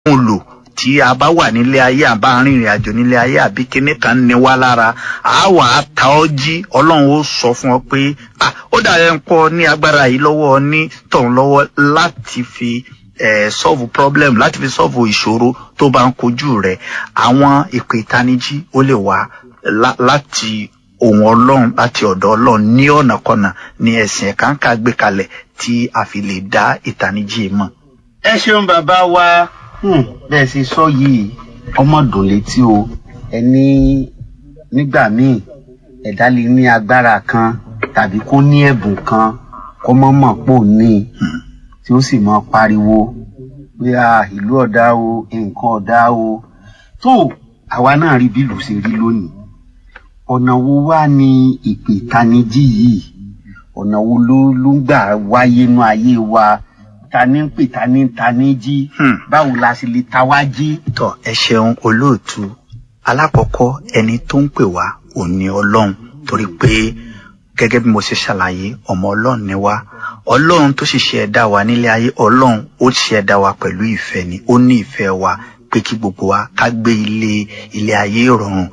mú lò tí a bá wà nílé ayé àbá rìnrìn àjò nílé ayé àbí kíní kan ní wá lára a wà á ta ọ́ jí ọlọ́run ó sọ fún ọ pé ah ó dàrẹ́ ń pọ̀ ní agbára yìí lọ́wọ́ ní tọ̀hún lọ́wọ́ láti fi eh, solve problem láti fi solve ìṣòro tó bá ń kojú rẹ̀ àwọn ìpè ìtanijí ó lè wá lá- láti ohun ọlọ́run láti ọ̀dọ̀ ọlọ́run ní ọ̀nàkọ̀nà ní ẹ̀sìn ẹ̀káǹkà gbé kalẹ̀ tí a fi lè dá ìtanijí mọ̀. ẹ ṣeun bàbá wa Hmm, bẹ́ẹ̀ ṣe sọ yìí ọmọ dùn létí o ẹni nígbà míì ẹ̀dá lè ní agbára kan tàbí kó ní ẹ̀bùn kan kó mọ́ mọ̀ pò ní tí ó sì mọ pariwo pé a ìlú ọ̀dá o nǹkan ọ̀dá o tó àwa náà rí bí ìlú ṣe rí lónìí ọ̀nà wo wá ni ìpè ìtanijí yìí ọ̀nà wo ló ló ń gbà wáyé nú ayé wa ta ní ń pè ta ní ń ta ní jí Hmm. báwo la sì lè ta wá jí. tọ ẹ ṣeun olóòtú alákọ̀ọ́kọ́ ẹni tó ń pè wá ò ní ọlọ́run torí pé gẹ́gẹ́ bí mo ṣe ṣàlàyé ọmọ ọlọ́run ni wá ọlọ́run tó sì ṣe ẹ̀dá wa nílé ayé ọlọ́run ó ṣe ẹ̀dá wa pẹ̀lú ìfẹ́ ni ó ní ìfẹ́ wa pé kí gbogbo wa ká gbé ilé ilé ayé ìrọ̀rùn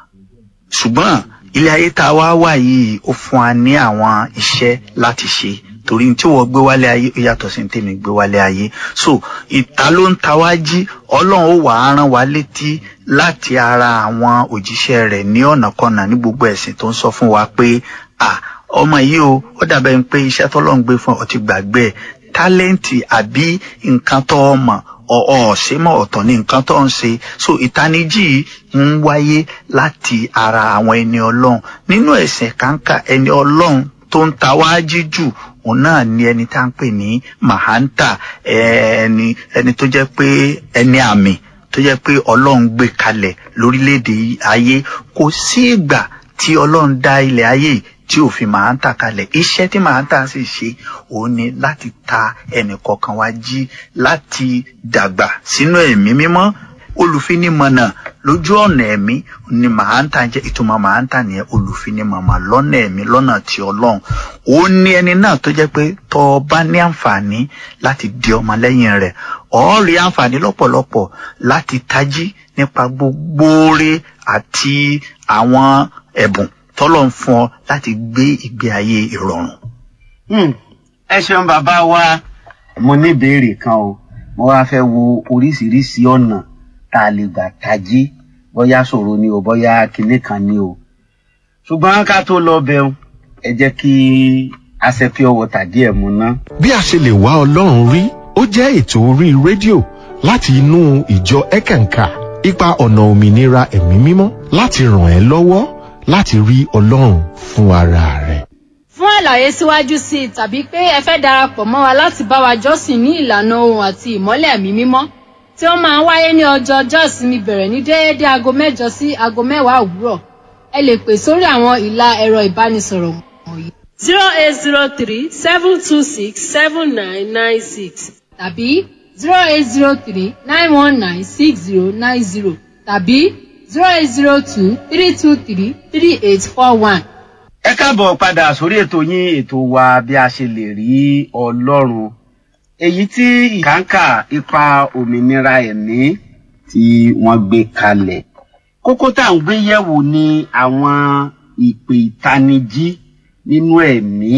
ṣùgbọ́n ilé ayé tá a wá wà yìí ó fún wa ní àwọn iṣẹ́ láti ṣe torí tí wọ́n gbé wálé ayé ó yàtọ̀ sí ní tèmi gbé wálé ayé so ìta ló ń ta wá jí ọlọ́run ó wà á rán wa létí láti ara àwọn òjíṣẹ́ rẹ̀ ní ọ̀nàkọnà ní gbogbo ẹ̀sìn tó ń sọ fún wa pé à ọmọ yìí o ó dàbẹ̀ ń pé iṣẹ́ tọ́lọ́run gbé fún ọ ti gbàgbé ẹ̀ tálẹ́ǹtì àbí nǹkan tó o mọ̀ ọ̀ ṣe mọ̀ ọ̀tọ̀ ní nǹkan tó ń ṣe so ìtanijí yìí ń wáyé láti ara àwọn ẹni ọlọ́run nínú ẹ̀sìn kàńkà ẹni ọlọ́run tó ń ta wá jí jù òun náà ni ẹni tá ń pè ní mahanta ẹni ẹni tó jẹ́ pé ẹni àmì tó jẹ́ pé ọlọ́run gbé kalẹ̀ lórílẹ̀‐èdè ayé kò sí ìgbà tí ọlọ́run dá ilẹ̀ ayé yìí tí ò fi mahanta kalẹ̀ iṣẹ́ tí mahanta sì ṣe òun ni láti ta ẹnì kọ̀ọ̀kan wá jí láti dàgbà sínú ẹ̀mí mímọ́ olùfinimọ̀nà lójú ọ̀nà ẹ̀mí ni mahanta jẹ́ ìtumọ̀ mahanta nìyẹn olùfinimọ̀nà lọ́nà ẹ̀mí lọ́nà tí ọlọ́run ó ní ẹni náà tó jẹ́ pé tọ́ ọ bá ní àǹfààní láti di ọmọ lẹ́yìn rẹ̀ ọ̀ rí àǹfààní lọ́pọ̀lọpọ̀ láti tají nípa gbogbo oore àti àwọn ẹ̀bùn tọ́lọ̀ ń fún ọ láti gbé ìgbé ayé ìrọ̀rùn. Hmm, ẹ ṣeun bàbá wa mo ní ìbéèrè kan o mo wá fẹ́ wo oríṣiríṣi ọ̀nà tá a lè gbà tají bóyá ṣòro ni o bóyá kinní kan ni o ṣùgbọ́n ká tó lọ bẹun ẹ jẹ́ kí a ṣe pure water díẹ̀ mu ná. bí a ṣe lè wá ọlọ́run rí ó jẹ́ ètò orí rédíò láti inú ìjọ ẹ̀kànkà ipa ọ̀nà òmìnira ẹ̀mí mímọ́ láti ràn ẹ́ lọ́wọ́ láti rí ọlọ́run fún ara rẹ̀. fún àlàyé síwájú sí i tàbí pé ẹ fẹ́ darapọ̀ mọ́ wa láti bá wa jọ́sìn ní ìlànà ohun àti ìmọ́lẹ̀ ẹ̀mí mímọ́ tí ó máa ń wáyé ní ọjọ́ ọjọ́ ìsinmi bẹ̀rẹ̀ ní déédé aago mẹ́jọ sí aago mẹ́wàá òwúrọ̀ ẹ lè pè sórí àwọn ìlà ẹ̀rọ ìbánisọ̀rọ̀ wọ̀nyí zero eight zero three seven two six seven nine nine six tàbí zero eight zero three nine one nine six zero nine zero tàbí zero eight zero two three two three three eight four one. ẹ káàbọ̀ padà sórí ètò yín ètò wa bí a ṣe lè rí ọlọ́run èyí tí ìkàǹkà ipa òmìnira ẹ̀mí tí wọ́n gbé kalẹ̀ kókó tá à ń gbé yẹ̀wò ni àwọn ìpè ìtanijí nínú ẹ̀mí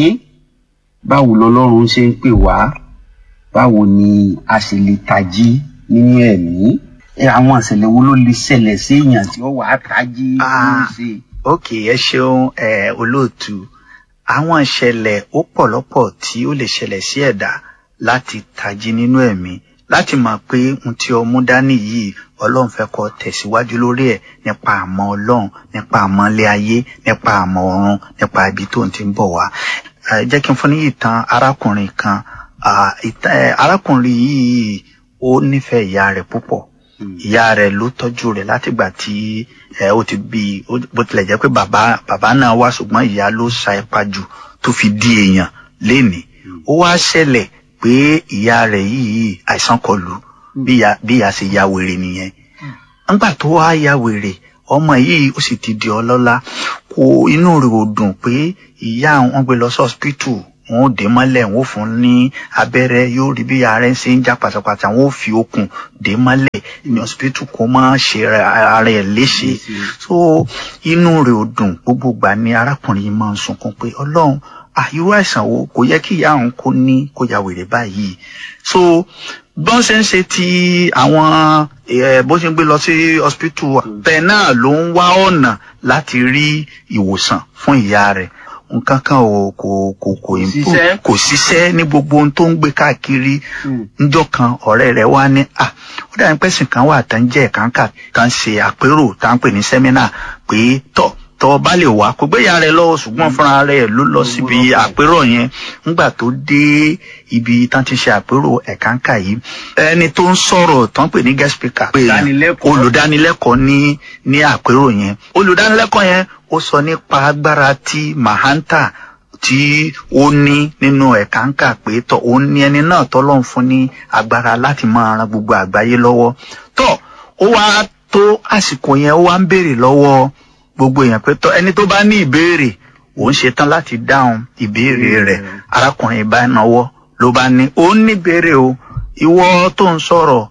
báwo lọlọ́run ṣe ń pè wá báwo ni a ṣe lè tají nínú ẹ̀mí ẹ, àwọn ìṣẹ̀lẹ̀ wo ló lè ṣẹlẹ̀ sí èèyàn tí ó wà á tají ló ń Ah. ṣe. ok ẹ ṣeun ẹ olóòtú àwọn ìṣẹ̀lẹ̀ ó pọ̀ lọ́pọ̀ tí ó lè ṣẹlẹ̀ sí ẹ̀dá láti tají nínú ẹ̀mí láti mọ̀ pé ohun tí ọmú dání yìí ọlọ́run fẹ́ kọ́ tẹ̀síwájú lórí ẹ̀ nípa àmọ́ ọlọ́run nípa àmọ́ ilé ayé nípa àmọ́ ọ̀run nípa ibi tó ń ti ń bọ̀ wá. Ẹ, jẹ́ kí n fún ní ìtàn arákùnrin kan Ah, ìtàn- ẹ, arákùnrin yìí ó nífẹ̀ẹ́ ìyá rẹ̀ púpọ̀ ìyá rẹ̀ ló tọ́jú rẹ̀ látìgbà tí ẹ ó ti bí i ó- bó tilẹ̀ jẹ́ pé bàbá bàbá náà wá ṣùgbọ́n ìyá ló sa ipa jù tó fi di èèyàn lénìí ó wá ṣẹlẹ̀ pé ìyá rẹ̀ yìí àìsàn kọlù bí ìyá bí ìyá ṣe ya wèrè nìyẹn nígbà tó wá ya wèrè ọmọ yìí ó sì ti di ọlọ́lá kò inú rẹ̀ ò dùn pé ìyá wọn gbé lọ sí hospital wọn ò dé mọ́lẹ̀ wọn ò fún ní abẹ́rẹ́ yóò rí bí ara ẹ̀ ṣe ń já pátápátá wọn ò fi okùn dé mọ́lẹ̀ ní hospital kó má ṣe ara ẹ̀ léṣe so inú rẹ̀ ò dùn gbogbo gbà ni arákùnrin yìí máa ń sunkún pé ọlọ́run àyúrò àìsàn wo kò yẹ kí ìyá òun kó ní kó ya wèrè báyìí so bọ́n ṣe ń ṣe ti àwọn bó ṣe ń gbé lọ sí hospital bẹ́ẹ̀ náà ló ń wá ọ̀nà láti rí ìwòsàn fún ìyá rẹ̀ nǹkan kan ò kò kò kò improve kò ṣiṣẹ́ ní gbogbo ohun tó ń gbé káàkiri níjọ́ kan ọ̀rẹ́ rẹ̀ wá ní à ó dàbí pẹ́sìn kan wà tán jẹ́ ẹ̀kánkà kan ṣe àpérò tá à ń pè ní sẹ́mínà pé tọ̀ tọ́ bá lè wá kó gbéyà rẹ̀ lọ́wọ́ ṣùgbọ́n fúnra rẹ̀ ló lọ síbi àpérò yẹn nígbà tó dé ibi tán ti ṣe àpérò ẹ̀kánkà yìí ẹni tó ń sọ̀rọ̀ tán pè ní guest speaker pé olùdánilẹ́kọ̀ọ́ ní ní àpérò yẹn olùdánilẹ́kọ̀ọ́ yẹn ó sọ nípa agbára tí mahanta tí ó ní nínú ẹ̀kánkà pé tọ́ ó ní ẹni náà tọ́lọ́run fún ní agbára láti máa ran gbogbo àgbáyé lọ́wọ́ tọ́ ó wá tó àsìkò yẹn ó wá ń béèrè lọ́wọ́ gbogbo èèyàn pé tọ́ ẹni tó bá ní ìbéèrè òun ṣetán láti dáhùn ìbéèrè rẹ̀ arákùnrin bá náwó ló bá ní òun ní ìbéèrè o ìwọ tó ń sọ̀rọ̀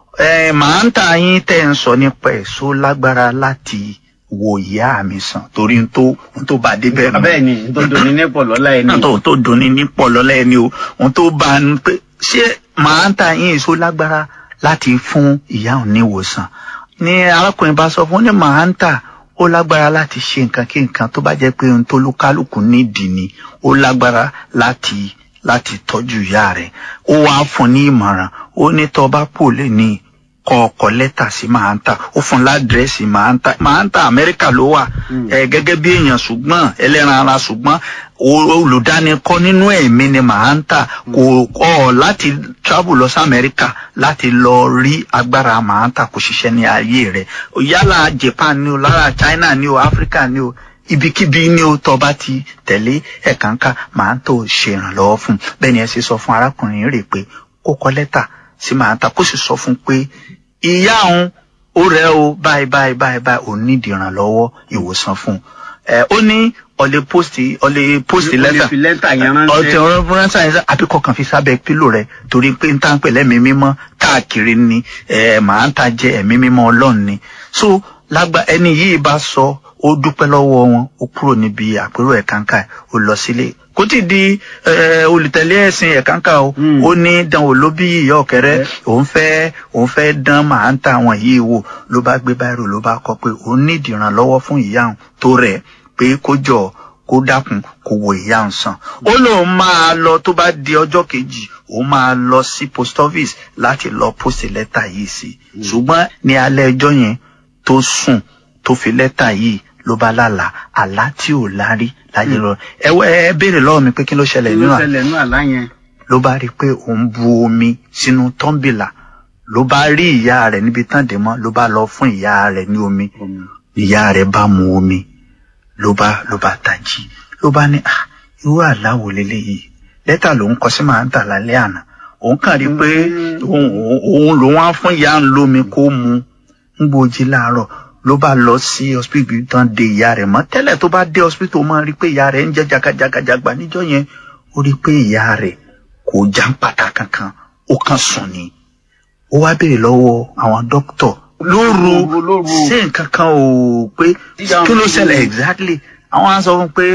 ẹ màá ń tà yín tẹ́ ń sọ nípa èso lágbára láti wo ìyá mi sàn torí n tó n tó bá dé bẹ́ẹ̀ bẹ́ẹ̀ ni n tó doni ní pọ̀ lọ́la ẹni. n tó tó doni ní pọ̀ lọ́la ẹni o n tó bá ń pé ṣé màá ń tà yín èso lágbára láti fún ìyá òun ní ìwòsàn ni arákùnrin bá sọ fún ní màá ń tà ó lágbára láti ṣe nǹkan kí nǹkan tó bá jẹ́ pé ohun tó lúkálùkù nídìí ni ó lágbára láti láti tọ́jú ìyá rẹ̀ ó wàá fún ní ìmọ̀ràn ó ní tó bá pò lè ní kọ ọkọ lẹ́tà sí mahanta ó fún ládírẹ́sì mahanta mahanta amẹ́ríkà ló wà ẹ gẹ́gẹ́ bí èèyàn ṣùgbọ́n ẹlẹ́ran ara ṣùgbọ́n olùdánikọ́ nínú ẹ̀mí ni mahanta kò kọ́ láti travel lọ sí amẹ́ríkà láti lọ rí agbára mahanta kò ṣiṣẹ́ ní ayé rẹ̀ yálà japan ni o lára china ni o africa ni o ibikíbi ni o tọ́ bá ti tẹ̀lé ẹ̀kánkà mahanta ò ṣe ìrànlọ́wọ́ fún bẹ́ẹ̀ ni ẹ ṣe sọ fún arákùnrin rẹ̀ pé kó kọ lẹ́tà sí mahanta kó sì sọ fún pé ìyá òun ó rẹ o báyìí báyìí báyìí báyìí òun nídìí ìrànlọ́wọ́ ìwòsàn fún un ẹ ó ní ọlẹ post ọlẹ post lẹ́tà fi lẹ́tà yẹn ránṣẹ́. ọtí ọ̀rọ̀ ránṣẹ́ yẹn àbí kọkàn fi sábẹ́ pílò rẹ̀ torí pé n tá ń pè lẹ́mìí mímọ́ káàkiri ni ẹ màá ń ta jẹ ẹ̀mí mímọ́ Ọlọ́run ni so lágbà ẹni yìí bá sọ ó dúpẹ́ lọ́wọ́ wọn ó kúrò níbi àpérò ẹ̀kánkà ó lọ sílé kò tí di olùtẹ̀lé ẹ̀sìn ẹ̀kánkà o ó ní dánwò ló bí ìyá ọ̀kẹ́rẹ́ òun fẹ́ òun fẹ́ dán màá ń ta àwọn yìí wò ló bá gbé báyìí ló bá kọ pé òun ní ìdìrànlọ́wọ́ fún ìyá òun tó rẹ̀ pé kó jọ kó dákun kó wo ìyá òun sàn ó lóun máa lọ tó bá di ọjọ́ kejì òun máa lọ sí post office láti lọ post lẹ́tà yìí sí ṣùgbọ́n ní alẹ́ ẹjọ́ yẹn tó sùn tó fi lẹ́tà yìí ló bá lálàá àlá tí ò lárí láyé lọ ẹ ẹ béèrè lọ́wọ́ mi pé kí ló ṣẹlẹ̀ kí nínú ló àlá ṣẹlẹ̀ nínú àlá yẹn. ló bá rí i pé òun bu omi sínú tọ́ḿbìlà ló bá rí ìyá rẹ̀ níbi tán dé mọ́ ló bá lọ fún ìyá rẹ̀ ní omi ìyá rẹ̀ bá mu omi ló bá ló bá tají ló bá ní ah irú àlá wo leléyìí lẹ́tà ló ń kọ sí màá ń tà lálẹ́ àná òun kàn rí i pé òun òun lòun á fún ìyá ń lómi kó mu ń gbòjì láàárọ̀ ló bá lọ sí hospital tán de ìyá rẹ̀ mọ́ tẹ́lẹ̀ tó bá dé hospital máa rí i pé ìyá rẹ̀ ń jẹ́ jagajagbajagba níjọ́ yẹn ó rí i pé ìyá rẹ̀ kò já ń pàtà kankan ó kàn sùn ni ó wá béèrè lọ́wọ́ àwọn dókítọ̀ lóru lóru. ṣé nǹkan kan ò pé kí ló ṣẹlẹ̀ exactly àwọn á sọ fún un pé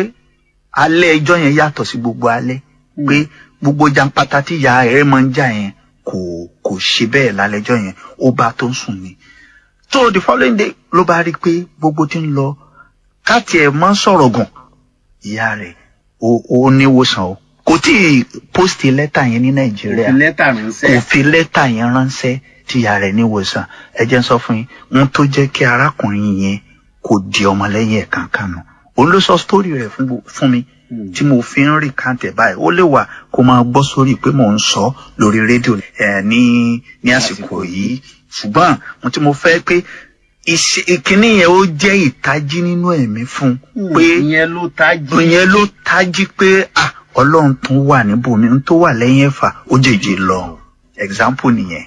alẹ́ ẹjọ́ yẹn yàtọ̀ sí gbogbo alẹ́ pé gbogbo jàǹpátá tí ìyá rẹ̀ máa ń jà yẹn kò kò ṣe bẹ́ẹ̀ lálẹ́jọ́ yẹn ó bá tó ń sùn ni so the following day ló bá rí i pé gbogbo tí ń lọ káàtì ẹ̀ máa ń sọ̀rọ̀ gùn ìyá rẹ̀ ó ó níwòsàn o kò tí ì post lẹ́tà yẹn ní nàìjíríà fi lẹ́tà kò ránṣẹ́. fi lẹ́tà yẹn ránṣẹ́ tí ìyá rẹ̀ níwòsàn ẹ jẹ́ n sọ fún yín ohun tó jẹ́ kí arákùnrin yẹn kò di ọmọlẹ́yìn ẹ̀ kankan nù òun ló sọ sítórì rẹ̀ fún gbo- fún mi tí mo fi ń rí kàǹtẹ̀ báyìí ó lè wà kó máa gbọ́ sórí pé mò ń sọ lórí rédíò ẹ̀ ní ní àsìkò yìí ṣùgbọ́n mo tí mo fẹ́ pé ìṣe- ìkíní yẹn ó jẹ́ ìtají nínú ẹ̀mí fún un pé ìyẹn ló tají. ìyẹn ló tají pé ah ọlọ́run tún wà níbòmí n tó wà lẹ́yìn ẹ̀fà ó jèjì lọ example nìyẹn.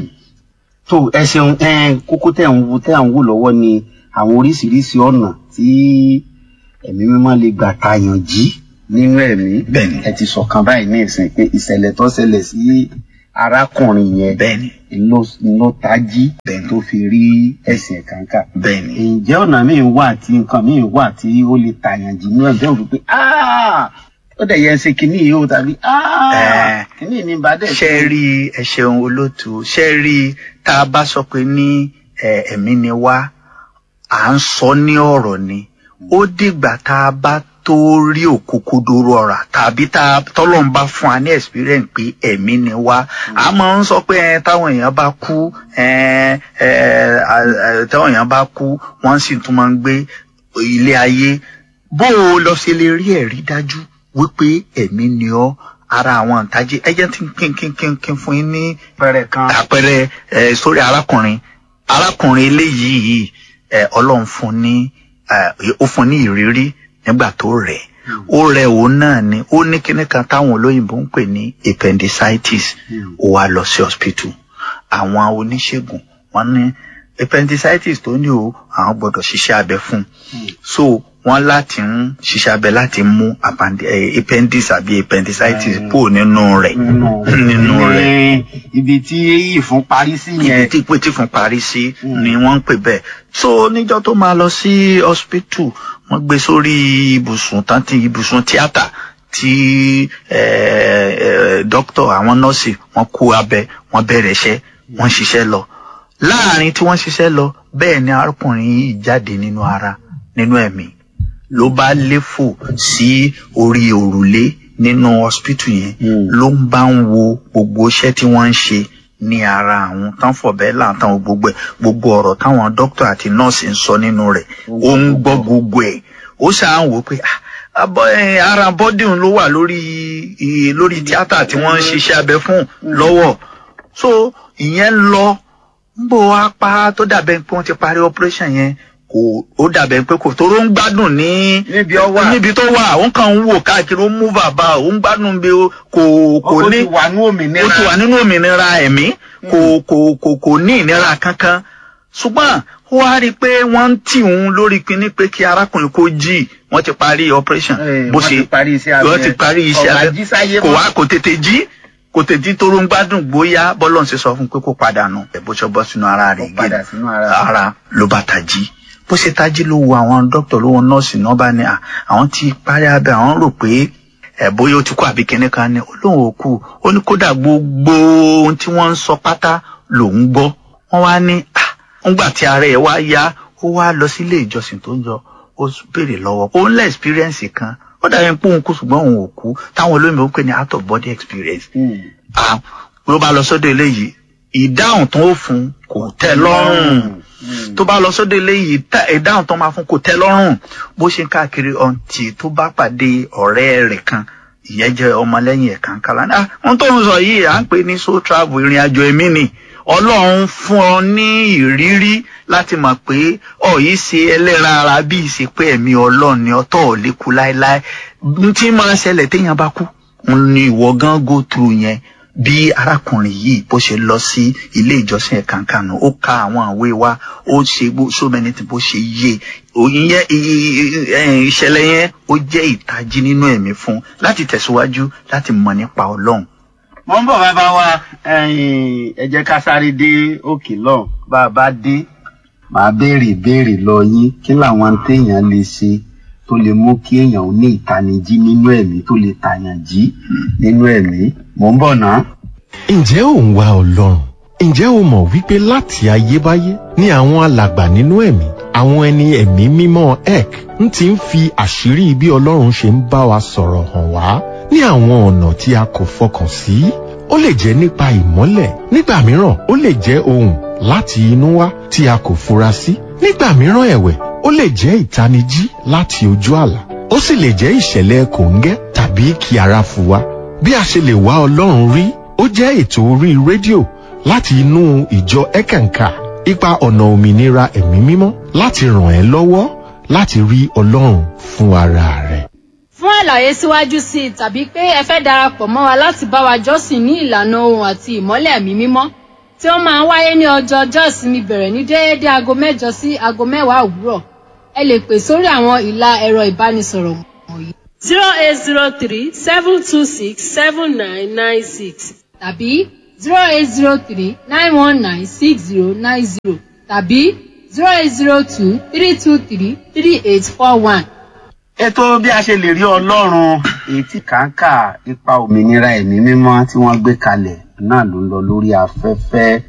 tó ẹ ṣeun ẹ kókó tẹ̀ ń wo tẹ̀ ń wò lọ́wọ́ ni àwọn oríṣiríṣi ọ̀nà tí ẹ̀mí mímọ́ lè gbà tààyàn jí nínú ẹ̀mí Bẹ́ẹ̀ni. ẹ ti sọ̀kan báyìí ní ìsìn pé ìṣẹ̀lẹ̀ tó ṣẹlẹ̀ sí arákùnrin yẹn bẹ́ẹ̀ni ló ló tají Bẹ́ẹ̀ni. tó fi rí ẹ̀sìn kàńkà. bẹ́ẹ̀ni ǹjẹ́ ọ̀nà míì wà tí nǹkan míì wà tí ó lè tàyàn jì nínú ẹ̀jẹ̀ òfin pé "Ah, ó dẹ̀ yẹ ṣe kínní yìí ó tàbí "Ah, Eh. kínní ní bá dẹ̀ ṣe rí ẹ ṣeun olóòtú ṣe rí tá a bá sọ pé ní ẹ, ẹ̀mí ni wá à ń sọ ní ọ̀rọ̀ ni ó dìgbà tá a bá tó rí òkúkúdúró ọ̀rà tàbí tá a tọ́lọ́n bá fún wa ní experience pé ẹ̀mí ni wá a máa ń sọ pé ẹ, táwọn èèyàn bá kú ẹ, ẹ, à- à- táwọn èèyàn bá kú wọ́n sì tún máa ń gbé ilé ayé bó o lọ ṣe lè rí ẹ̀rí dájú wípé ẹ̀mí ni ọ́ ara àwọn ìtají ẹ jẹ́ tí kí kí kí kí fún yín ní pẹ̀rẹ̀ kan. àpẹẹrẹ ẹ sórí arákùnrin arákùnrin eléyìí ẹ ọlọ́run fún ní ẹ ó fún ní ìrírí nígbà tó rẹ̀ ó rẹ̀ òun náà ni ó ní kíní kan táwọn olóyìnbó ń pè ní appendicitis Hmm. ó wá lọ sí hospital àwọn oníṣègùn wọ́n ní appendicitis tó ní o àwọn gbọ́dọ̀ ṣiṣẹ́ abẹ fún un Hmm. so wọ́n láti ń ṣiṣẹ́ abẹ láti mú append- eh, appendix àbí appendicitis Hmm. kúrò nínú rẹ̀ nínú rẹ̀ Ní ibi tí ìfún parí sí ibi yẹn. tí pé tí fún parí sí Mm. ni wọ́n ń pè bẹ́ẹ̀ so níjọ́ tó máa lọ sí hospital wọ́n gbé sórí ibùsùn tán tí ibùsùn tíátà tí eh, eh, dókítà àwọn nọ́ọ̀sì wọ́n kó abẹ wọ́n bẹ̀rẹ̀ iṣẹ́ wọ́n ṣiṣẹ́ lọ láàrin tí wọ́n ṣiṣẹ́ lọ bẹ́ẹ̀ ni arákùnrin yìí jáde nínú ara nínú ẹ̀mí ló bá léfò sí orí òrùlé nínú hospital yẹn Mm. ló ń bá ń wo gbogbo iṣẹ́ tí wọ́n ń ṣe ní ara àwọn tán fọ̀bẹ́ láǹtàn gbogbo ẹ̀ gbogbo ọ̀rọ̀ táwọn dókítà àti nọ́ọ̀sì ń sọ nínú rẹ̀ ó ń gbọ́ gbogbo ẹ̀ ó ṣáà ń wò ó pé "Ah, abọ́ ẹ̀, ara bọ́dì òun ló wà lórí i- lórí tíátà tí wọ́n ń ṣiṣẹ́ abẹ fún lọ́wọ́ so ìyẹn lọ ń bò wá pa tó dàbẹ̀ pé wọ́n ti parí operation yẹn kò ó dàbẹ̀ pé kò tóró ń gbádùn ní Níbi ó wà. níbi tó wà òun kàn ń wò káàkiri ó ń mú bàbá òun gbádùn bí ó kò kò ó ní ti wà ní òmìnira. ó ti wà nínú òmìnira ẹ̀mí kò kò kò kò ní ìnira kankan ṣùgbọ́n ó wá rí i pé wọ́n ń tì òun lórí pinni pé kí arákùnrin kó jí wọ́n ti parí operation Eh, bó wọ́n ṣe ti parí iṣẹ́ abẹ. wọ́n ti parí iṣẹ́ Ọ̀gá abẹ jí sáyé kò mọ́. wá kò tètè jí kò tètè tó ń gbádùn bóyá bọ́lọ̀ ń ṣe sọ fún un pé kó padà nù ẹ̀ bó ṣe bọ́ sínú ara rẹ̀ Ó padà sínú ara. ara ló bá tají bó ṣe tají ló wo àwọn dókítà ló wo nọ́ọ̀sì náà bá ní à àwọn ti parí abẹ àwọn rò pé ẹ bóyá ó ti kú àbí kíní kan ní ó lóun ò kú ó ní kódà gbogbo ohun tí wọ́n ń sọ pátá lòun gbọ́ wọ́n wá ní à ńgbà tí ara ẹ̀ wá yá ó wá lọ sí ilé ìjọsìn tó ń jọ ó béèrè lọ́wọ́ ó ń lẹ́ experience kan ó dàbí pé òun kú ṣùgbọ́n òun ò kú táwọn olóyìnbó ń pè ní out of body experience Hmm. ah ló bá lọ sọ́dọ̀ eléyìí ìdáhùn tó ń fún kò tẹ́ lọ́rùn Hmm. tó bá lọ sọ́dọ̀ eléyìí tá- ìdáhùn tó máa fún kò tẹ́ lọ́rùn bó ṣe ń káàkiri ọ̀ǹtì tó bá pàdé ọ̀rẹ́ rẹ̀ kan ìyẹn jẹ́ ọmọlẹ́yìn ẹ̀ka ńkàlá ní ohun tó ń sọ yìí à ń pè ní soul travel ìrìn àjò ẹ̀mí ni ọlọ́run fún ọ ní ìrírí láti mọ̀ pé ọ̀ yìí ṣe ẹlẹ́ran ara bí ìṣe pé ẹ̀mí ọlọ́run ni ọtọ́ ò lè kú láéláé n tí máa ṣẹlẹ̀ téèyàn bá kú n ni ìwọ gan go through yẹn bí arákùnrin yìí bó ṣe lọ sí ilé ìjọsìn ẹ̀ka ńkànnù ó ka àwọn àwé wa ó ṣe bó- so many things bó ṣe yé òyìn yẹn i- i- i- ìṣẹ̀lẹ̀ yẹn ó jẹ́ ìtají nínú ẹ̀mí fún un láti tẹ̀síwájú láti mọ̀ nípa ọlọ́run mo ń bọ̀ bàbá wa ẹ̀yin, ẹ jẹ́ ká sáré dé òkè lọ́hùn bá a bá dé màá béèrè ìbéèrè lọ yín kí làwọn téèyàn lè ṣe tó lè mú kí èèyàn ó ní ìtanijí nínú ẹ̀mí tó lè tàyàn jí nínú ẹ̀mí mo ń bọ̀ náà. ǹjẹ́ ò ń wá ọlọ́run ǹjẹ́ o mọ̀ wípé láti ayébáyé ni àwọn alàgbà nínú ẹ̀mí àwọn ẹni ẹ̀mí mímọ́ ek ń ti ń fi àṣírí bí ọlọ́run ṣe ń bá wa sọ̀rọ̀ hàn wá ní àwọn ọ̀nà tí a kò fọkàn sí ó lè jẹ́ nípa ìmọ́lẹ̀ nígbà mìíràn ó lè jẹ́ ohùn láti inú wá tí a kò fura sí nígbà mìíràn ẹ̀wẹ̀ ó lè jẹ́ ìtanijí láti ojú àlá ó sì lè jẹ́ ìṣẹ̀lẹ̀ kòńgẹ́ tàbí kí ara fu wa bí a ṣe lè wá ọlọ́run rí ó jẹ́ ètò orí rédíò láti inú ìjọ ẹ̀kẹ̀ǹkà ipa ọ̀nà òmìnira ẹ̀mí mímọ́ láti ràn ẹ́ lọ́wọ́ láti rí ọlọ́run fún ara rẹ̀. fún àlàyé síwájú sí i tàbí pé ẹ fẹ́ darapọ̀ mọ́ wa láti bá wa jọ́sìn ní ìlànà ohun àti ìmọ́lẹ̀ ẹ̀mí mímọ́ tí ó máa ń wáyé ní ọjọ́ ọjọ́ ìsinmi bẹ̀rẹ̀ ní déédé aago mẹ́jọ sí aago mẹ́wàá òwúrọ̀ ẹ lè pè sórí àwọn ìlà ẹ̀rọ ìbánisọ̀rọ̀ wọ̀nyí zero eight zero three seven two six seven nine nine six tàbí zero eight zero three nine one nine six zero nine zero tàbí zero eight zero two three two three three eight four one. ètò bí a ṣe lè rí ọlọ́run èyí tí kàńkà ipa òmìnira ẹ̀mí mímọ́ tí wọ́n gbé kalẹ̀ náà ló ń lọ lórí afẹ́fẹ́.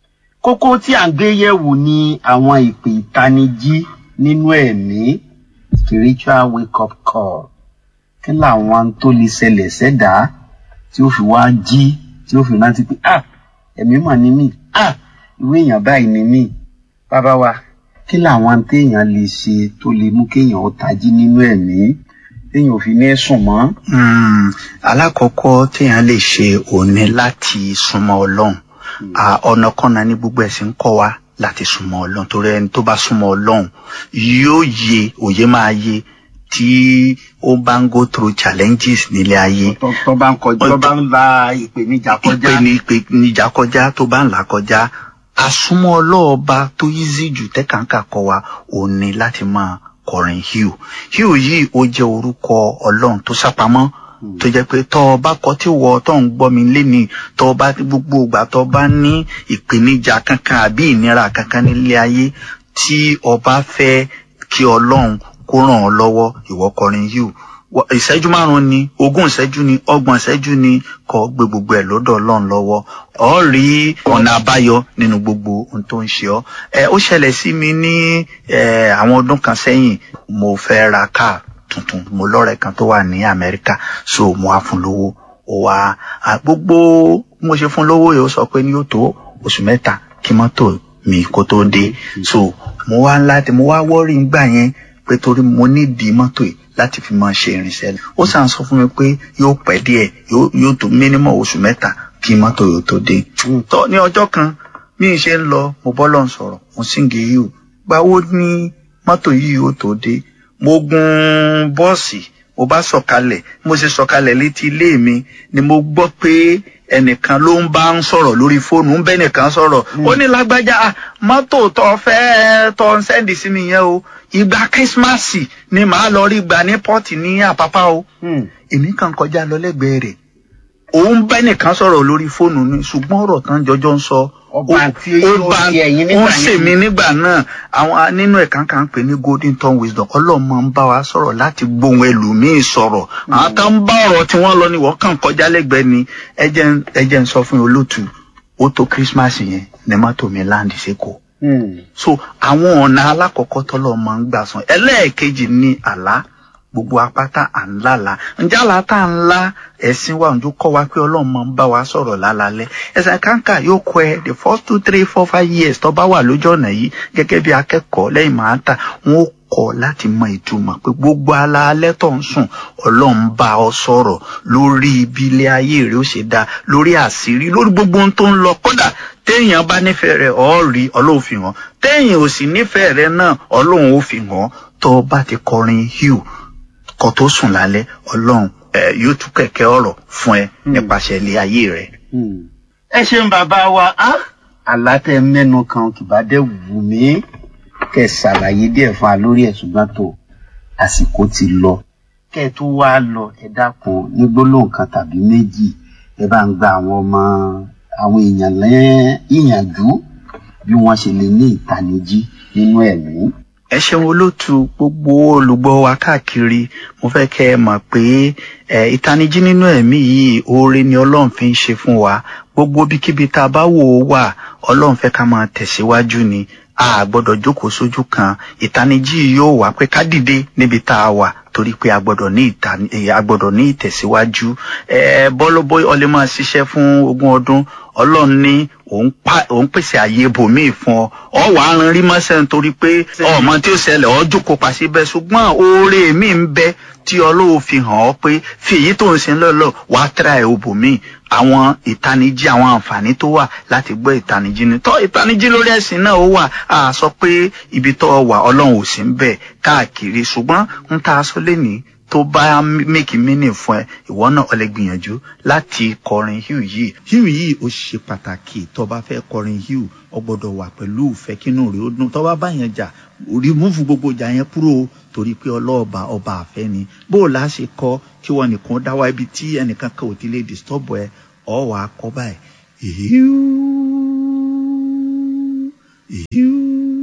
kókó tí à ń gbé yẹ̀wò ni àwọn ìpè ìtanijí nínú ẹ̀mí spiritual wake up call kí làwọn tó lè ṣẹlẹ̀ sẹ́dá tí ó fi wá jí tí ó fi rántí pé ah ẹ̀mí mà ní mí ah ìwé èèyàn báyìí ní mí bàbá wa kí làwọn téèyàn lè ṣe tó lè mú kéèyàn ó tají nínú ẹ̀mí téèyàn ò fi ní sùn mọ́. Mm, alákọ̀ọ́kọ́ téèyàn lè ṣe òun ni láti súnmọ́ ọlọ́run À, ọ̀nà kọ́nà ní gbogbo ẹ̀sìn ń kọ́ wa láti súnmọ́ ọlọ́run torí ẹni tó bá súnmọ́ ọlọ́run yóò yé òye máa yé tí ó bá ń go through challenges nílé ayé tó tó bá ń kọjá tó bá ń la ìpèníjà kọjá. ìpè ní ìpèníjà kọjá tó bá ń là kọjá àsúnmọ́ ọlọ́ọ̀ba tó easy jù tẹ́kàǹkà kọ wa òun ni láti máa kọrin hugh hugh yìí ó jẹ́ orúkọ ọlọ́run tó sápamọ́ tó jẹ́ pé tọ́ ọ bá kọ tí wọ́ tọ́ ń gbọ́ mi léni tọ́ ọ bá gbogbo ìgbà tọ́ ọ bá ní ìpèníjà kankan àbí ìnira kankan nílé ayé tí ọba fẹ́ kí ọlọ́run kó ràn ọ́ lọ́wọ́ ìwọ kọrin hugh Wọ- ìṣẹ́jú márùn-ún ni ogún ìṣẹ́jú ni ọgbọ̀n ìṣẹ́jú ni kọ́ gbé gbogbo ẹ̀ lọ́dọ̀ ọlọ́run lọ́wọ́ ọ rí ọ̀nà àbáyọ nínú gbogbo ohun tó ń ṣe ọ́ ẹ ó ṣẹlẹ̀ sí mi ní ẹ àwọn ọdún kan sẹ́yìn mo fẹ́ ra káà tuntun mo lọ́rẹ̀ kan tó wà ní amẹ́ríkà so mo á fún lówó ó wá à, gbogbo bí mo ṣe fún lówó yìí ó sọ pé ní yóò tó oṣù mẹ́ta kí mọ́tò mi kó tó dé so mo wá láti mo wá wọ́rí ngbà yẹn pé torí mo nídìí mọ́tò yìí láti fi máa ṣe irinṣẹ́ ó sàn sọ fún mi pé yóò pẹ́ díẹ̀ yóò yóò tó mínímọ̀ oṣù mẹ́ta kí mọ́tò yóò tó dé. tọ́ ní ọjọ́ kan bí n ṣe ń lọ mo bọ́ lọ́n sọ̀rọ̀ mo sì ń gé yìí o gbàwó ní mọ́tò yìí yóò tó dé mo gun bọ́ọ̀sì mo bá sọ̀kalẹ̀ mo ṣe sọ̀kalẹ̀ létí ilé mi ni mo gbọ́ pé ẹnìkan ló ń bá ń sọ̀rọ̀ lórí fóònù ń bẹ́ nìkan sọ̀rọ̀ ó ní lágbájá "Ah, mọ́tò tó fẹ́ tó ń sẹ́ndì sí mi yẹn o ìgbà kírísímàsì ni màá lọ rí gbà ní pọ́ọ̀tì ní àpápá o èmi kàn kọjá lọ lẹ́gbẹ̀ẹ́ rẹ̀ òun bẹ́ nìkan sọ̀rọ̀ lórí fóònù ni ṣùgbọ́n ọ̀rọ̀ tán jọjọ́ ń sọ Ọba ó- tí ó ó bá ṣe ẹ̀yin ó nígbà ń ṣe yẹn. mí nígbà náà àwọn nínú ẹ̀ka kan pè ní golden tongue wisdom ọlọ́run máa ń bá wa sọ̀rọ̀ láti gbóhùn ẹlòmíín sọ̀rọ̀ àwọn tó ń bá ọ̀rọ̀ tí wọ́n lọ ni wọ́n kàn kọjá lẹ́gbẹ̀ẹ́ ni ẹ jẹ́ ń- ẹ jẹ́ ń sọ fún yín olótù ó tó christmas yẹn ní mọ́tò mi láǹdì sẹ́kọ̀ọ́ so àwọn ọ̀nà alákọ̀ọ́kọ́ tọ́lọ́ máa ń gbà sàn ẹlẹ́ẹ̀kejì ní àlá gbogbo apáta à ń lálàá ǹjẹ́ àlá tá à ń lá ẹ̀sìn wa òǹjọ́ kọ́ wa pé ọlọ́run máa ń bá wa sọ̀rọ̀ lálálẹ́ ẹ̀sìn kàńkà yóò kọ́ ẹ the first two three four five years tó bá wà lójú ọ̀nà yìí gẹ́gẹ́ bí akẹ́kọ̀ọ́ lẹ́yìn máa ń tà wọ́n ó kọ́ láti mọ ìtumọ̀ pé gbogbo alaalẹ́ tó ń sùn ọlọ́run bá ọ sọ̀rọ̀ lórí ibi ilé ayé rẹ̀ ó ṣe dáa lórí àṣírí lórí gbogbo ohun tó ń lọ kódà téèyàn bá nífẹ̀ẹ́ rẹ̀ ọ́ rí ọlọ́run fi hàn téèyàn ò sì nífẹ̀ẹ́ rẹ̀ náà ọlọ́run ó fi hàn tó o bá ti kọrin hugh kó tó sùn lálẹ́ ọlọ́run ẹ yóò tú kẹ̀kẹ́ ọ̀rọ̀ fún ẹ nípasẹ̀ ilé ayé rẹ. ẹ ṣeun bàbá wa á àlátẹ mẹ́nu kan kì bá dẹ̀ wù mí kẹ́ ẹ ṣàlàyé díẹ̀ fún wa lórí ẹ̀ ṣùgbọ́n tó àsìkò ti lọ kẹ́ ẹ tó wá lọ ẹ dákun ní gbólóhùn kan tàbí méjì ẹ bá ń gba àwọn ọmọ àwọn èèyàn lẹ́yìn ìyànjú bí wọ́n ṣe lè ní ìtanijí nínú ẹ̀mí. ẹ ṣeun olóòtú gbogbo olùgbọ́ wa káàkiri mo fẹ́ kẹ́ ẹ mọ̀ pé ẹ ìtanijí nínú ẹ̀mí yìí oore ni ọlọ́run fi ń ṣe fún wa gbogbo bíkíbi tá a bá wò ó wà ọlọ́run fẹ́ ká máa tẹ̀síwájú ni a gbọ́dọ̀ jókòó sójú kan ìtanijí yìí yóò wá pé ká dìde níbi tá a wà torí pé a gbọ́dọ̀ ní ìtani eh, a gbọ́dọ̀ ní ìtẹ̀síwájú ẹ bọ́lọ́bọ́ ọlẹ máa ṣiṣẹ́ fún ogún ọdún ọlọ́run ní òun pa òun pèsè àyè ibòmíì fún ọ ọ wà á rin rí mọ́sẹ̀ nítorí pé ọmọ tí ó ṣẹlẹ̀ ọ jókòó pa síbẹ̀ ṣùgbọ́n oore mi ń bẹ tí ọlọ́run fi hàn ọ́ pé fi èyí tó ń ṣe lọ́lọ́ wàá tẹ́ra ẹ̀ ibòmíì àwọn ìtanijí àwọn àǹfààní tó wà láti gbọ́ ìtanijí ni tọ́ ìtanijí lórí ẹ̀sìn náà ó wà á sọ pé ibi tó wà ọlọ́run ò sí ń bẹ̀ káàkiri ṣùgbọ́n ń ta aṣọ lẹ́nìí tó bá make meaning fún ẹ ìwọ náà ọ lè gbìyànjú láti kọrin hugh yìí hugh yìí ó ṣe pàtàkì tó bá fẹ́ kọrin hugh ọ gbọ́dọ̀ wà pẹ̀lú ìfẹ́ kínú rẹ̀ ó dùn tó bá bá yẹn jà remove gbogbo ìjà yẹn kúrò torí pé ọlọ́ọ̀bà ọba àfẹ́ ni bó o lá ṣe kọ kí wọn nìkan dá wá ibi tí ẹnìkan kan ò ti lè disturb ẹ ọ wà á kọ báyìí hugh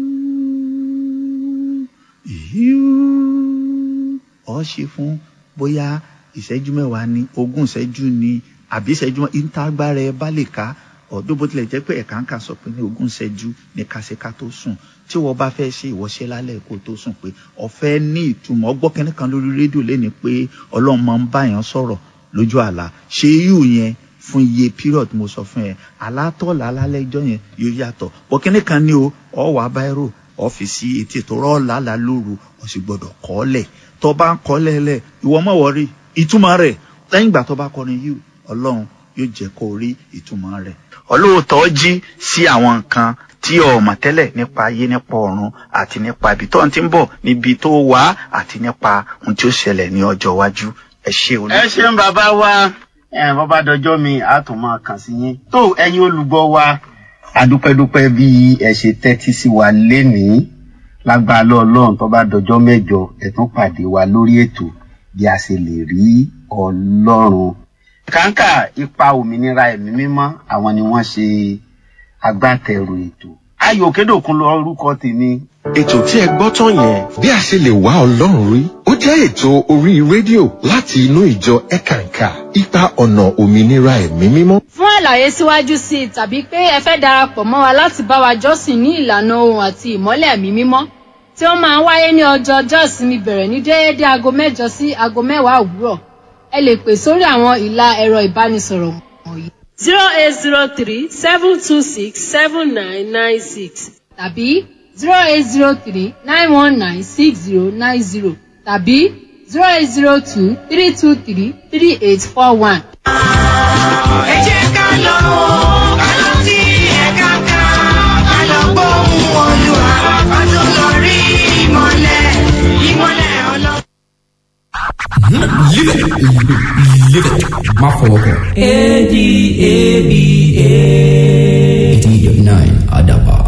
hugh ọ ṣe fún bóyá ìṣẹ́jú mẹ́wàá ní ogún ìṣẹ́jú ní àbí ìṣẹ́jú ìtagbára ẹ bá lè ká ọdún bó tilẹ̀ jẹ́ pé ẹ̀ka ń kà sọ pé ní ogún ìṣẹ́jú ní kásíká tó sùn tí wọ́n bá fẹ́ ṣe ìwọ́ṣẹ́ lálẹ́ kó tó sùn pé ọ̀fẹ́ ní ìtumọ̀ ọgbọ́n kẹ́ni kan lórí rédíò lẹ́ni pé ọlọ́run máa ń báyàn sọ̀rọ̀ lójú àlá ṣé yù yẹn fún iye period mo sọ fún ẹ alátọ̀lá lálẹ́ ìjọ yẹn yóò yàtọ̀ bọ́ kẹ́ni kan ní o ọ̀ wá báírò ọ́fíìsì etí ètò rọ́ọ̀lá la lóru ó sì gbọ́dọ̀ kọ́ lẹ̀ tó bá ń kọ́ lẹ́lẹ̀ ìwọ mọ̀ wọ́rí ìtumọ̀ rẹ̀ lẹ́yìn ìgbà tó bá kọrin yìí ọlọ́run yóò jẹ́ kó rí ìtumọ̀ rẹ̀. olóòótọ́ jí sí àwọn nǹkan tí o mọ̀ tẹ́lẹ̀ nípa ayé nípa ọ̀run àti nípa ibi tó ń ti ń bọ̀ níbi tó wà àti nípa ohun tí ó ṣẹlẹ̀ ní ọjọ́ iwájú ẹ ṣé olú. ẹ ṣeun bàbá wa ẹ bàbá dọjọ́ mi a tún máa kàn sí yín tó ẹ̀yin olùgbọ́ wa adúpẹ́dúpẹ́ bí ẹ ṣe tẹ́tí sí wa lénìí lágbára ọlọ́run tó bá dọjọ́ mẹ́jọ ẹ tún pàdé wa lórí ètò bí a ṣe lè rí ọlọ́run. kàńkà ipa òmìnira ẹ̀mí mímọ́ àwọn ni wọ́n ṣe agbátẹrù ètò. ayò kédòkun lọ orúkọ tèmi. ètò tí ẹ gbọ́ tán yẹn bí a ṣe lè wá ọlọ́run rí ó jẹ́ ètò orí rédíò láti inú ìjọ ẹ̀kànkà ipa ọ̀nà òmìnira ẹ̀mí mímọ́. fún àlàyé síwájú sí i tàbí pé ẹ fẹ́ darapọ̀ mọ́ wa láti bá wa jọ́sìn ní ìlànà ohun àti ìmọ́lẹ̀ ẹ̀mí mímọ́ tí ó máa ń wáyé ní ọjọ́ ọjọ́ ìsinmi bẹ̀rẹ̀ ní déédéé aago mẹ́jọ sí aago mẹ́wàá òwúrọ̀ ẹ lè pè sórí àwọn ìlà ẹ̀rọ ìbánisọ̀rọ̀ wọ̀nyí zero eight zero three seven two six seven nine nine six tàbí zero eight zero three nine one nine six zero nine zero tàbí zero eight zero two three two three three eight four one. ẹ jẹ́ ká lọ ká lọ sí ẹ̀ka ká ká lọ gbóhùn olúwa ká tó lọ rí ìmọ̀lẹ̀ ìmọ̀lẹ̀ ọlọ́run. Live it. Live it. Má fọwọ́ kọ. A-D-A-B-A. eighty nine Adaban.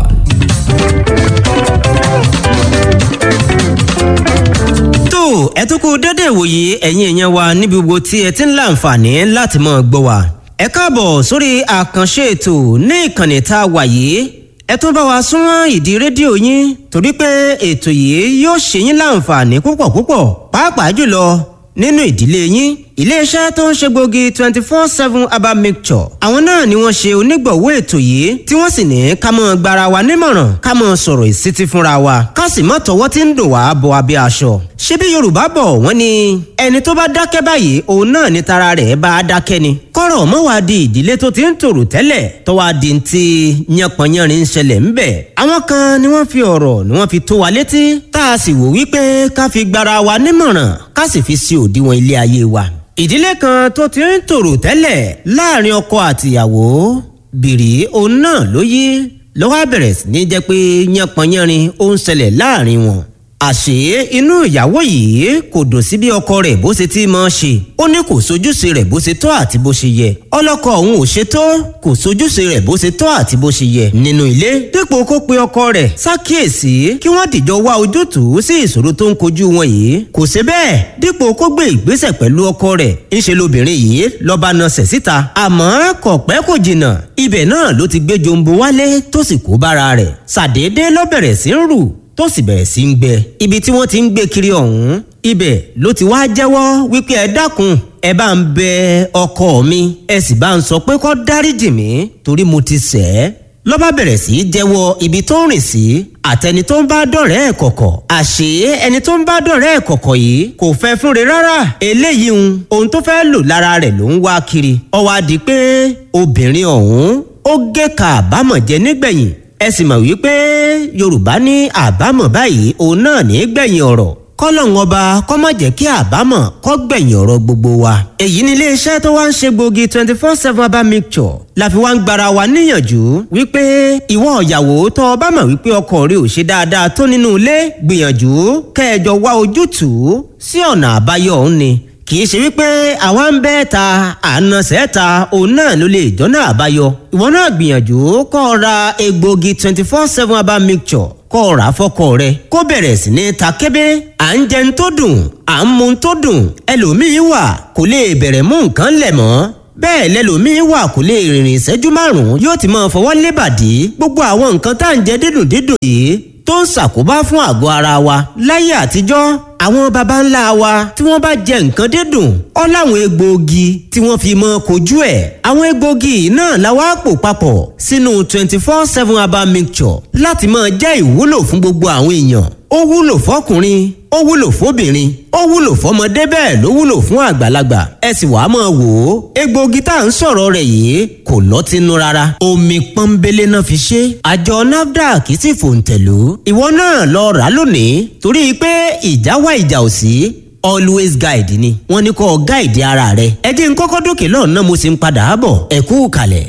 tó ẹ tún kú dédé ìwòye ẹ̀yin èèyàn wa níbi gbogbo tí ẹ ti ń láǹfààní láti máa gbọ́ wa. ẹ káàbọ̀ sórí àkànṣe ètò ní ìkànnì tá a wà yìí ẹ tún bá wa súnmọ́ ìdí rédíò yín torí pé ètò yìí yóò ṣe yín láǹfààní púpọ̀ púpọ̀ pàápàá jùlọ nínú ìdílé yín iléeṣẹ́ tó ń ṣe gbòógì twenty four seven herbal mixture àwọn náà ni wọ́n ṣe onígbọ̀wọ́ ètò yìí tí wọ́n sì ní ká mọ́ gbara wa nímọ̀ràn ká mọ́ sọ̀rọ̀ ìsítí fúnra wa ká sì mọ́ tọwọ́ tí ń dùn wá bọ abẹ́ aṣọ. ṣebí yorùbá bọ̀ wọ́n ní ẹni tó bá dákẹ́ báyìí òun náà ni tara rẹ̀ bá a dákẹ́ ni. kọ́rọ̀ mọ́ wá di ìdílé tó ti ń tòrò tẹ́lẹ̀ tó wá di ti yánpọnyánrin ń ṣẹlẹ̀ ńbẹ̀. àwọn kan ni wọ́n fi ọ̀rọ̀ ni wọ́n fi tó wa létí tá a sì wò wípé ká fi gbara wa nímọ̀ràn ká sì fi sí òdiwọ̀n ilé ayé wa ìdílé kan tó ti ń tòrò tẹ́lẹ̀ láàrin ọkọ àtìyàwó bìrì òun náà ló yí lọ́wọ́ bẹ̀rẹ̀ sí ní jẹ́ pé yánpọnyánrin ó ń ṣẹlẹ̀ láàrin wọn. àṣé inú ìyàwó yìí kò dùn sí bí ọkọ rẹ̀ bó ṣe ti máa ṣe ó ní kò sojúṣe rẹ̀ bó ṣe tọ́ àti bó ṣe yẹ ọlọ́kọ òun ò ṣe tó kò sojúṣe rẹ̀ bó ṣe tọ́ àti bó ṣe yẹ nínú ilé dípò kó pe ọkọ rẹ̀ ṣàkíyèsí kí wọ́n dìjọ wá ojútùú sí ìṣòro tó ń kojú wọn yìí kò ṣe bẹ́ẹ̀ dípò kó gbé ìgbésẹ̀ pẹ̀lú ọkọ rẹ̀ ńṣe lobìnrin yìí lọ́ba nasẹ̀ síta àmọ́ kò pẹ́ kò jìnnà ibẹ̀ náà ló ti gbé jombo wálé tó sì kó bára rẹ̀ ṣàdédé ló bẹ̀rẹ̀ sí ń rù tó sì bẹ̀rẹ̀ sí ń gbẹ ibi tí wọ́n ti ń gbé kiri ọ̀hún ibẹ̀ ló ti wá jẹ́wọ́ wípé ẹ dákun ẹ bá ń bẹ ọkọ mi ẹ sì bá ń sọ pé kó dáríjì mí torí mo ti ṣẹ̀ ẹ́ lọ́ba bẹ̀rẹ̀ sí í jẹ́wọ́ ibi tó ń rìn sí àtẹni tó ń bá dọ̀rẹ́ ẹ̀ kọ̀kọ̀ àṣé ẹni tó ń bá dọ̀rẹ́ ẹ̀ kọ̀kọ̀ yìí kò fẹ́ fúnre rárá eléyìí ń ohun tó fẹ́ lò lára rẹ̀ ló ń wá kiri ó wá di pé obìnrin ọ̀hún ó gé ka àbámọ̀ jẹ nígbẹ̀yìn ẹ sì mọ̀ wípé yorùbá ní àbámọ̀ báyìí òun náà ní gbẹ̀yìn ọ̀rọ̀ kọ́lọ́hún ọba kọ́ má jẹ́ kí àbámọ̀ kọ́ gbẹ̀yìn ọ̀rọ̀ gbogbo wa. èyí ni iléeṣẹ́ tó wá ń ṣe gbòógì twenty four seven herbal mixture la fi wá ń gbara wa níyànjú wípé ìwọ ìyàwó tó o bá mọ̀ wípé ọkọ rẹ ò ṣe dáadáa tó nínú ilé gbìyànjú kẹjọ wá ojútùú sí ọ̀nà àbáyọ òun ni kì í ṣe wípé àwa ń bẹ́ ta àna sẹ́ta òun náà ló lè jọ́nà àbáyọ ìwọ náà gbìyànjú kọ́ ọ ra egbògi twenty four seven herbal mixture kọ́ ọ rà á fọ́kọ rẹ kó bẹ̀rẹ̀ sí ní ta kébé à ń jẹun tó dùn à ń mu tó dùn ẹlòmíín wà kò lè bẹ̀rẹ̀ mú nǹkan lẹ̀ mọ́ bẹ́ẹ̀ lẹ́lòmíín wà kò lè rìnrìn ìṣẹ́jú márùn-ún yóò ti máa fọwọ́ lébàdí gbogbo àwọn nǹkan tá à ń jẹ dídùn dídùn yìí tó ń ṣàkóbá fún àgọ́ ara wa láyé àtijọ́ àwọn baba ńlá wa tí wọ́n bá jẹ nǹkan dídùn ọ́ láwọn egbòogi tí wọ́n fi mọ́ kojú ẹ̀ àwọn egbòogi náà la wá pò papọ̀ sínú twenty four seven herbal mixture láti máa jẹ́ ìwúlò fún gbogbo àwọn èèyàn ó wúlò fọkùnrin ó wúlò fóbìnrin ó wúlò fọmọdé bẹ́ẹ̀ ló wúlò fún àgbàlagbà ẹ sì wàá máa wò ó egbòogi tá à ń sọ̀rọ̀ rẹ̀ yìí kò lọ́tínú rárá omi pọ́nbélé náà fi ṣe àjọ nafdac sì fòǹtẹ̀lú ìwọ náà lọ rà á lónìí torí pé ìjà wá ìjà ò sí always guide ni wọ́n ní kó guide ara rẹ ẹ jẹ́ n kọ́kọ́ dókè lọ́nà mo sì ń padà bọ̀ ẹ kú kalẹ̀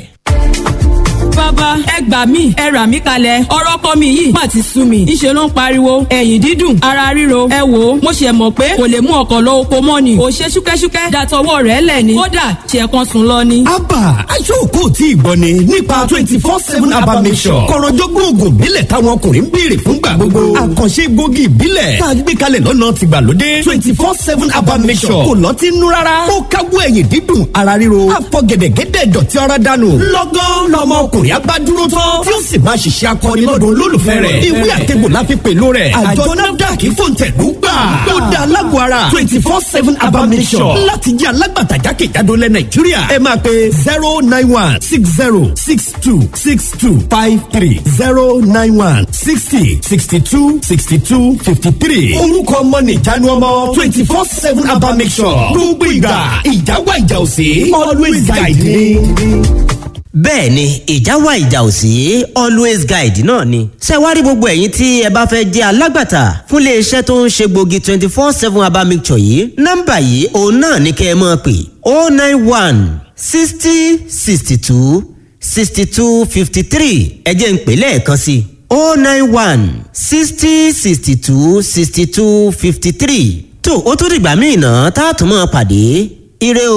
bàbá ẹ gbà mí ẹ rà mí kalẹ̀ ọ̀rọ̀ kọ́ mi yìí má ti sú mi ńṣe ló ń pariwo ẹ̀yìn dídùn ara ríro ẹ wò ó mo ṣe mọ̀ pé kò lè mú ọkọ̀ lọ oko mọ́ ni ò ṣe ṣúkẹ́ṣúkẹ́ dàtọwọ́ rẹ̀ lẹ̀ ni kódà ṣe kan sùn lọ ni. abba aṣọ́kò tí ìgbọ́ ni nípa twenty four seven abba mission kọ̀rọ̀jọ́gbọ́n oògùn ìbílẹ̀ táwọn ọkùnrin ń béèrè fúngbà gbogbo àkànṣe gbòógì ìbílẹ̀ tá a gbé kalẹ̀ lọ́nà tìgbàlódé twenty four seven abba mission kò lọ́ọ́ ti nú rárá ó káwọ́ ẹ̀yìn dídùn ara ríro àfọ̀gẹ̀dẹ̀gẹ̀dẹ̀ dọ̀tí ara dànù lọ́gán lọ́mọ ọkùnrin abá dúró tán tí ó sì máa ṣiṣẹ́ akọni lọ́dún olólùfẹ́ rẹ̀ ìwé àtẹ̀gbò la fi pèlú rẹ̀ àjọ nafdac fòǹtẹ̀lú gbà ó da alágọ̀ ara twenty four seven abamisọ̀ láti jẹ́ alágbàtà jákèjádò lẹ̀ nàìjíríà ẹ máa pe zero nine one six zero six two six two five three zero nine one sixty sixty two sixty two fifty three orúkọ ọmọ nìjánu ọmọ twenty four seven abamisọ̀ gbogbo ìgbà ìjáwá ìjà òsè always guide me bẹ́ẹ̀ ni ìjà wà ìjà ò sí always guide náà ni. ṣé wá rí gbogbo ẹ̀yin tí ẹ bá fẹ́ jẹ́ alágbàtà fún iléeṣẹ́ tó ń ṣe gbòógì twenty four seven herbal mixture yìí nọ́mbà yìí òun náà ní kẹ́ ẹ máa pè oh nine one sixty sixty two sixty two fifty three ẹ jẹ́ n pè lẹ́ẹ̀kan sí i oh nine one sixty sixty two sixty two fifty three tó o tún dìgbà míì náà tá a tún máa pàdé ire o.